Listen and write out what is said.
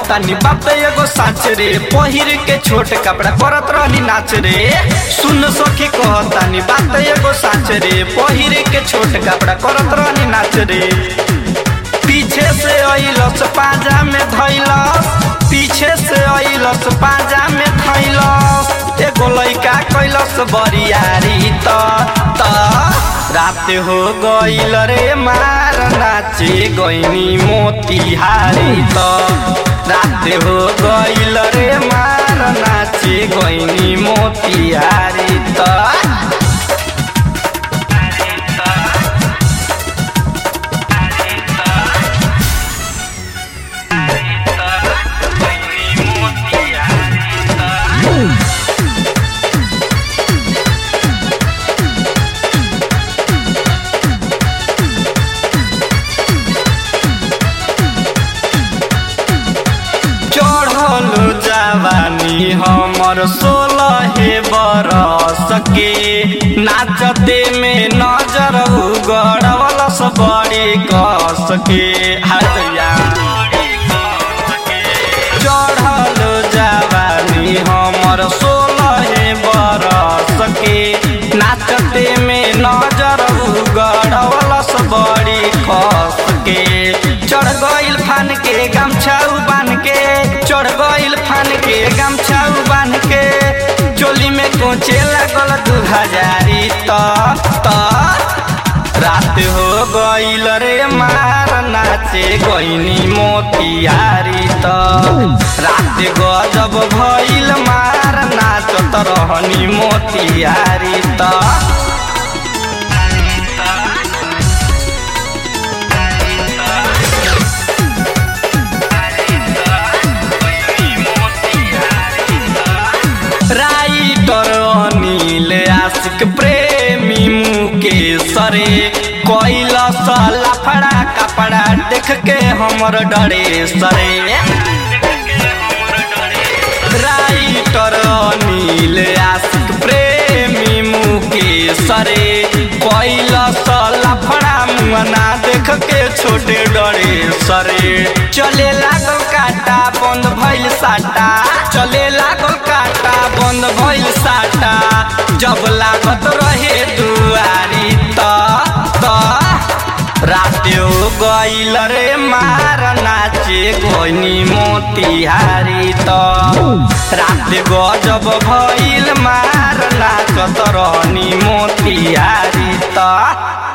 कहतानी बाप एगो साच रे पहिर के छोट कपड़ा करत रहनी नाच रे सुन सखी कहतानी बाप एगो साच रे पहिर के छोट कपड़ा करत रहनी नाच रे पीछे से अइलस पाजा में धैलस पीछे से अइलस पाजा में धैलस एगो लइका कैलस बरियारी त त रात हो गइल रे मार नाचे गइनी मोतिहारी त रात हो गइल रे मार नाचे गइनी मोतिहारी त चढ़ल जवानी हमर सोलह बरस के नाचते में नजर गड़वलस बड़ी कस के हरिया चढ़ल जवानी हमर सोलह बरस के नाचते में नजर गड़वलस बड़ी खस के चढ़ गइल फान के गमछाऊ बान के चढ़ गइल फान के गमछाऊ बान के चोली में कोचे लागल दू हजारी त त रात हो गइल रे मार नाचे गइनी मोतियारी त रात गजब भइल मार नाचत रहनी मोतियारी त राइटर अनिल आशिक प्रेमी मुकेश रे कैलस लफड़ा कपड़ा देख के हमर डरे सरे राइटर अनिल आशिक प्रेमी मुकेश रे कैलस लफड़ा मुआना देख के छोटे डरे सरे चले लागल काटा बंद भइल साटा चले लागल काटा बंद भइल साटा जब लागत रहे दुआरी त त राते हो गइल रे मार नाचे गइनी मोतिहारी त राते गजब भइल मार नाचत रहनी मोतिहारी त